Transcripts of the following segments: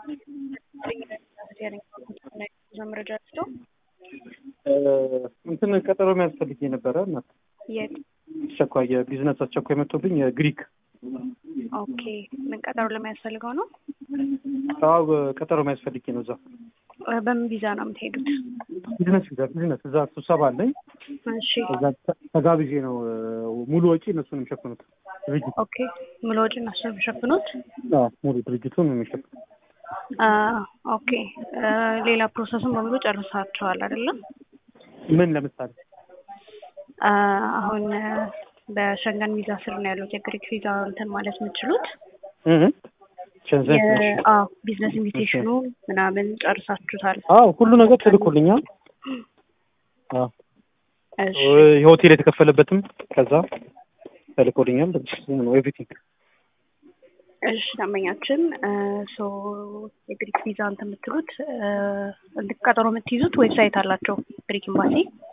መረጃ ስቶ እንትን ቀጠሮ የሚያስፈልግ የነበረ እናት የት? አስቸኳይ የቢዝነስ አስቸኳይ መጥቶብኝ የግሪክ ኦኬ። ምን ቀጠሮ ለሚያስፈልገው ነው? አዎ ቀጠሮ የሚያስፈልግ ነው። እዛ እ በምን ቪዛ ነው የምትሄዱት? ቢዝነስ ቪዛ ቢዝነስ እዛ ስብሰባ አለኝ። እሺ እዛ ተ- ተጋብዤ ነው እ፣ ሙሉ ወጪ እነሱን የሚሸፍኑት ድርጅት ኦኬ። ሙሉ ወጪ እነሱ ነው የሚሸፍኑት? አዎ፣ ሙሉ ድርጅቱን የሚሸፍኑት አ ኦኬ። እ፣ ሌላ ፕሮሰስን በሙሉ ጨርሳችኋል አይደለም? ምን ለምሳሌ አ፣ አሁን እ፣ በሸንገን ቪዛ ስር ነው ያሉት የግሪክ ቪዛ እንትን ማለት የምትችሉት እህ ሸንዘን የ- አዎ ቢዝነስ ኢንቪቴሽኑ ምናምን ጨርሳችሁታል? አዎ ሁሉ ነገር ተልኮልኛል። አዎ እሺ የሆቴል የተከፈለበትም ከዛ ተልኮልኛል። ነው ኤቭሪቲንግ እሺ ደንበኛችን ሶ የግሪክ ቪዛ እንትን የምትሉት እ፣ ቀጠሮ የምትይዙት ዌብሳይት አላቸው ግሪክ ኤምባሲ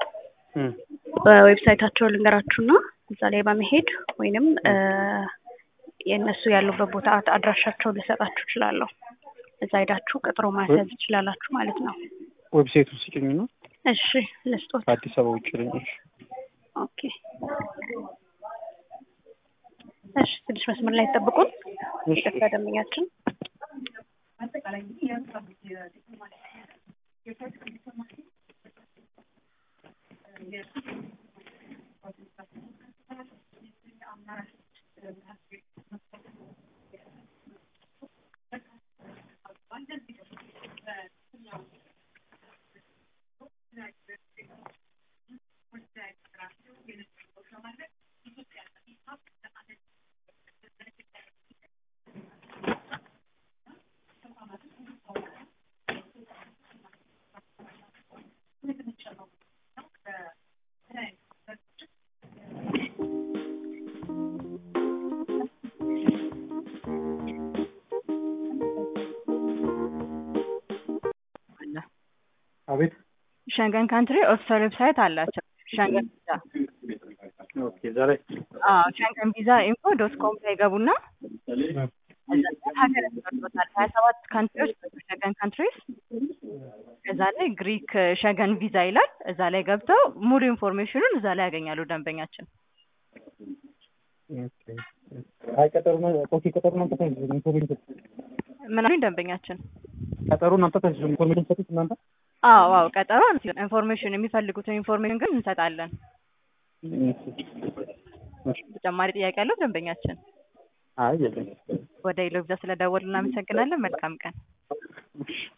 በዌብሳይታቸው ልንገራችሁና እዛ ላይ በመሄድ ወይንም እ፣ የእነሱ ያሉበት ቦታ አድራሻቸውን ልሰጣችሁ እችላለሁ። እዛ ሄዳችሁ ቀጠሮ ማስያዝ ትችላላችሁ ማለት ነው። ዌብሳይቱ ስጭኝ ነው እሺ ልስጦት። ከአዲስ አበባ ውጭ ነኝ። እሺ ኦኬ እሺ፣ ትንሽ መስመር ላይ ጠብቁን። እሺ ይቅርታ ደንበኛችን አቤት ሸንገን ካንትሪ ኦፊሻል ዌብሳይት አላቸው። ሸንገን ቪዛ ኦኬ ዛሬ አዎ ሸንገን ቪዛ ኢንፎ ዶት ኮም ላይ ገቡና እዛ ላይ ሀገር ያስመርጦታል። ሀያ ሰባት ካንትሪዎች ናቸው ሸንገን ካንትሪስ። እዛ ላይ ግሪክ ሸንገን ቪዛ ይላል። እዛ ላይ ገብተው ሙሉ ኢንፎርሜሽኑን እዛ ላይ ያገኛሉ ደንበኛችን። አይ ቀጠሮ ኦኬ ቀጠሮ እናንተ ኢንፎርሜሽን ምን አሉኝ ደንበኛችን? ቀጠሮ እናንተ ኢንፎርሜሽን ሰጡት እናንተ አዎ አዎ ቀጠሮ ኢንፎርሜሽን የሚፈልጉትን ኢንፎርሜሽን ግን እንሰጣለን። ተጨማሪ ጥያቄ ያለው ደንበኛችን? አይ የለም ወደ ኢሎ ቪዛ ስለደወሉ እናመሰግናለን። መልካም ቀን።